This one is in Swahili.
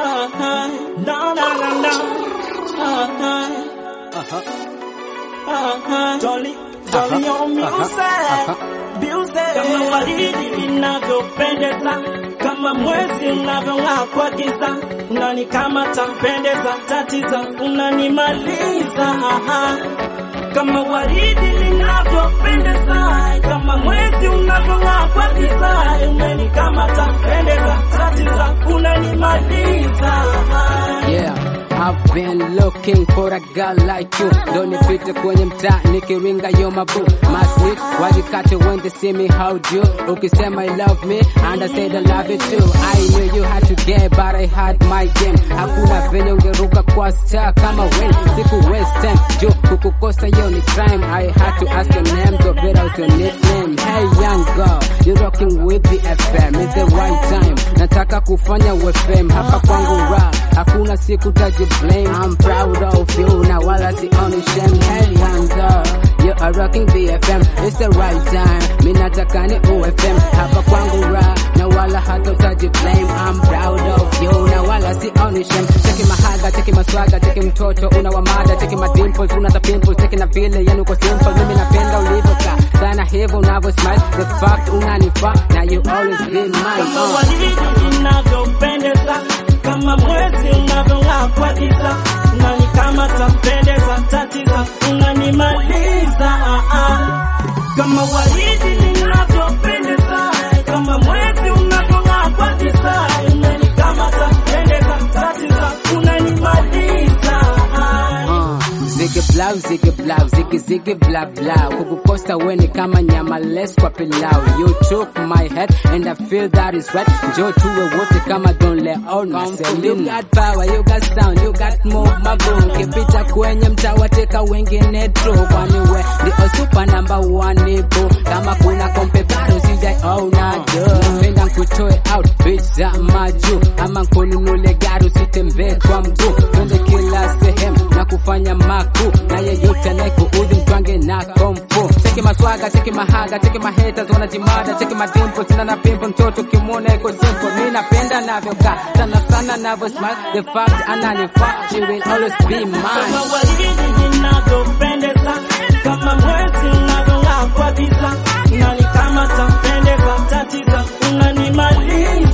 Uh-huh. No, no, no, no. Uh-huh. Uh-huh. Dolly, Dolly on music. Music. Kama waridi linavyopendeza, kama mwezi unavyong'aa kwa giza, unanikamata mpendeza, tatiza, unanimaliza. Aha. Kama waridi linavyopendeza, kama mwezi unavyong'aa kwa giza, unanikamata mpendeza, tatiza, unanimaliza. Aha. Yeah, I've been looking for a girl like you. Ndo nipite kwenye mtaa nikiringa yo mabu masnik wajikate when they see me how do ukisema you love me and I said I love you too I knew you had to get but I had my game hakuna venye ungeruka kwa star kama wen siku waste time jo kukukosa yo ni crime I had to ask your name to get out your nickname hey young girl you rocking with the FM it's the right time nataka kufanya UFM hapa kwangu rap hakuna siku taji blame I'm proud of you na wala sioni shame hey young girl you are rocking the FM it's the right time mi nataka ni UFM hapa kwangu rap na wala hata utaji blame I'm proud of you na wala sioni shame cheki mahaga cheki maswaga cheki mtoto una wamada cheki madimples una pimples cheki na vile yani uko simple mimi napenda ulivyokaa sana hivyo unavyo smile the fact unanifaa na you always be mine kama uh. waridi linavyopendeza, kama mwezi unavyong'aa kwa giza, unanikamata mpendeza, tatiza, unanimaliza. ah, ah. Kama waridi linavyopendeza, kama mwezi unavyong'aa kwa giza, unanikamata mpendeza, tatiza, unanimaliza. ah. Uh, zige blau zige blau zige zige bla bla kukukosa weni kama nyama less kwa pilau you took my head and I feel that is right njoo tuwe wote kama don't let all na you got power you got sound you got move my boo kipita kwenye mtaa wateka wengine tu kwani we ndio super number one boo kama kuna kompe bado sijaona do penda nkutoe out bitch za maju ama nkununule gari usitembee kwa mguu twende kila sehemu na kufanya maku na yeyote anayekuudhi mtwange na komfu cheki maswaga cheki mahaga cheki maheta wanajimada cheki madimpo sina na pimpo mtoto kimwona iko simple mi napenda navyokaa sana sana navyo smile the fact ananifaa she will always be kama mine waridi linavyopendeza, kama mwezi unavyong'aa kwa giza, unanikamata mpendeza, tatiza, unanimaliza.